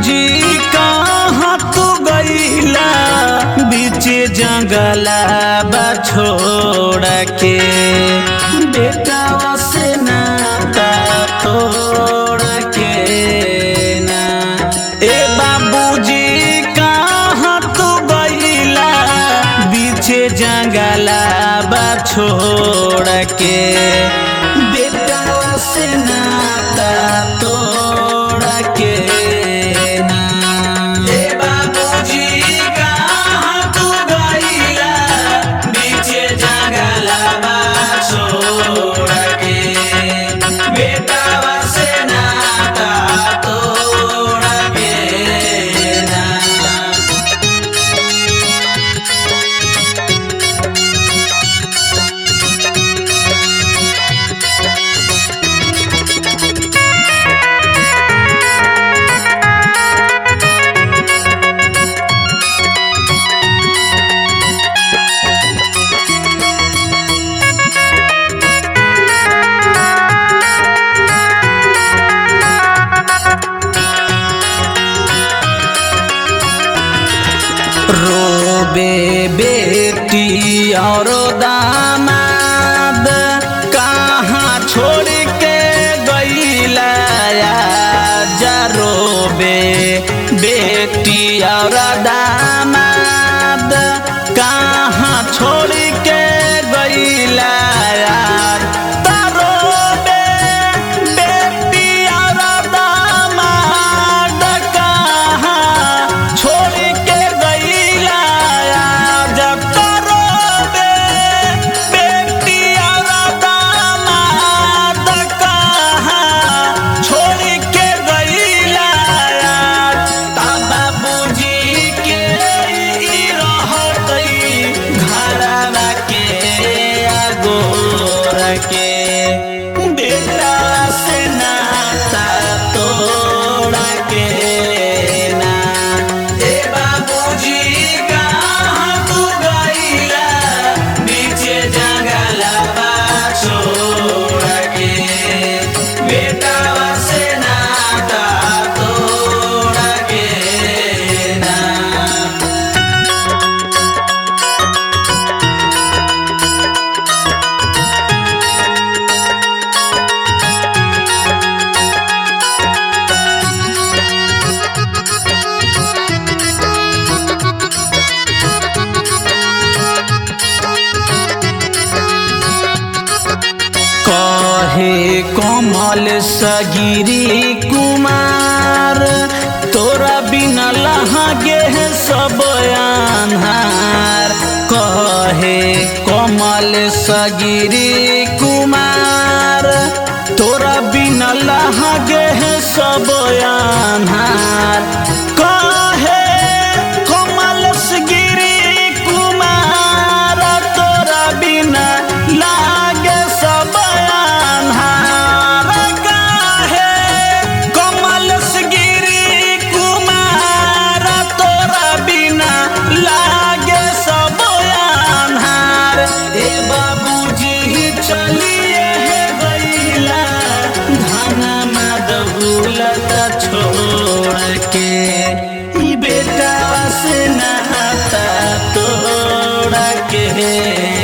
बाबूजी कहाँ तू गईला बीच जंगला बा छोड़ के बेटा से नाता तोड़ के ना ए बाबूजी कहाँ तू गईला बीच जंगला बा छोड़ के बेटा से नाता तोड़ के ना ए बाबूजी कहाँ तू गईला बीच जंगला बा छोड़ के बेटा से नाता तोड़ के ना रोबे बेटी और दामाद कहाँ छोड़ के गईला जा रोबे बेटी और दामाद कहाँ छोड़ के गईला तारोबे बेटी और दामाद कहाँ छोड़ के गईला जब तारोबे बेटी और दामाद कहाँ छोड़ के गईला ता बाबूजी के ई रहतई घरवा के अगोर के बेटा से नाता तोड़ के ना ए बाबूजी कहाँ तू गईला बीचे जंगला बा छोड़ के बेटा से नाता तोड़ के ना कहे कमल सगिरी कुमार तोरा बिना लहागे है सब अन्हार कहे कमल सगिरी कुमार तोरा बिना लहागे है सब अन्हार कहे कमल सगिरी कुमार तोरा बिना लागे सब अन्हार काहे कमल गिरी कुमार तोरा बिना लागे सब अन्हार ए बाबूजी चलिए गईला धना मादहुलता छोड़ के ई बेटा से नाता तोड़ के